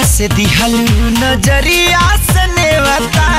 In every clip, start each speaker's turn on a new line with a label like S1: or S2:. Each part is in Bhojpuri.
S1: से दिहलू नजरिया से नेवता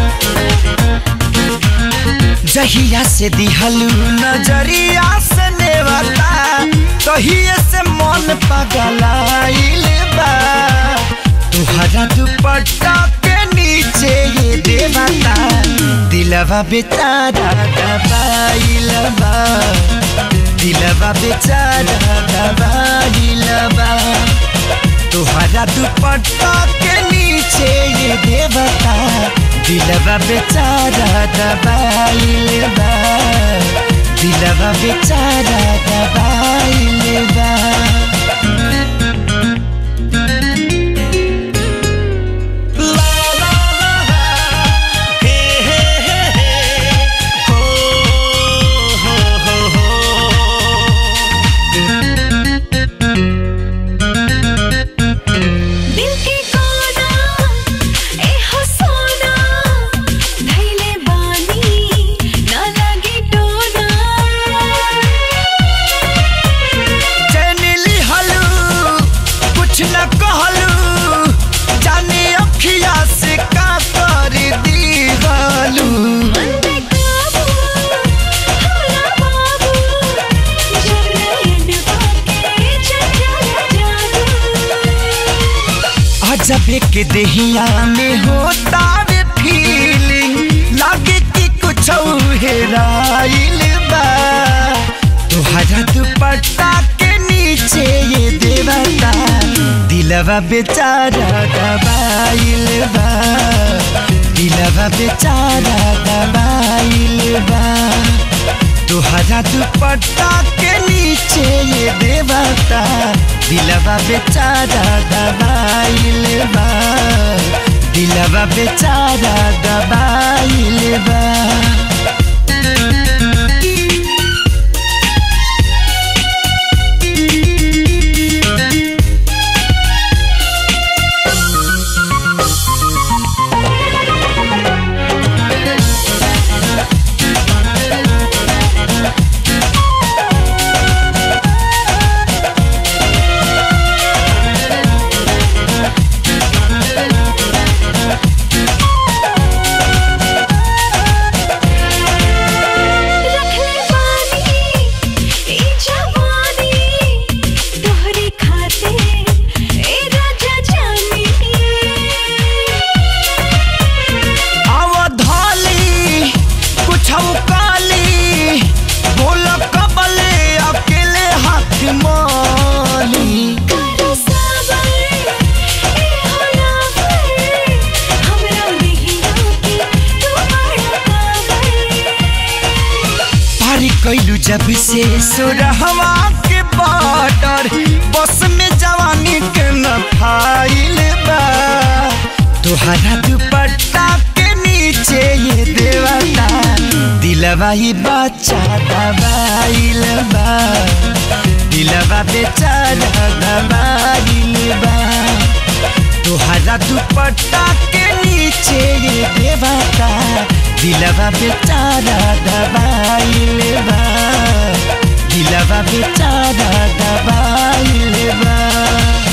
S1: जहिया से दिहलू नजरिया से नेवता तहिए से मन पगलाइल बा तुहरा दुपट्टा के नीचे ये देवता दिलवा बेचारा दबाइल बा दिलवा बेचारा दबाइल बा तुहरा दुपट्टा के नीचे ये देवता दिलवा बेचारा दबाइल बा दिलवा बेचारा दबाइल बा ला ला ला ला, हे हे हे हे, हो हो हो हो
S2: दिल के कोना ए हो सोना धैले बानी ना लगी टोना
S1: चैनिली हलू कुछ न कहलू जाने अखिया से का कर दी गलू
S2: मन पे काबू होला बाबू जब नयन पाके चंचल जादू
S1: अजबे के देहिया में होता वे फीलिंग लागे कि कुछ हेराइल बा तुहरा दुपट्टा के नीचे ये देवता दिलवा बेचारा दबाइल बा दिलवा बेचारा दबाइल बा तुहरा दुपट्टा के नीचे ये देवता दिलवा बेचारा दबाइल बा दिलवा बेचारा दबाइल बा
S2: रखले पानी ई जवानी तोहरे खाते ए राजा जानी
S1: अवधाली कुछ काली बोल कबले अकेले हाथ माली
S2: करो सबर ए होला पर हमरा नहीं रोके तू बड़ा काबर
S1: पारी कैलू जब से सुरहवा के बॉर्डर बस में जवानी के न फाइल बा तुहरा दुपट्टा के नीचे ये देवता दिलवा ही बच्चा दबाइल बा दिलवा बेचारा दबाइल बा तुहरा दुपट्टा के नीचे ये देवता दिलवा बेचारा दबाइल बा दिलवा बेचारा दबाइल बा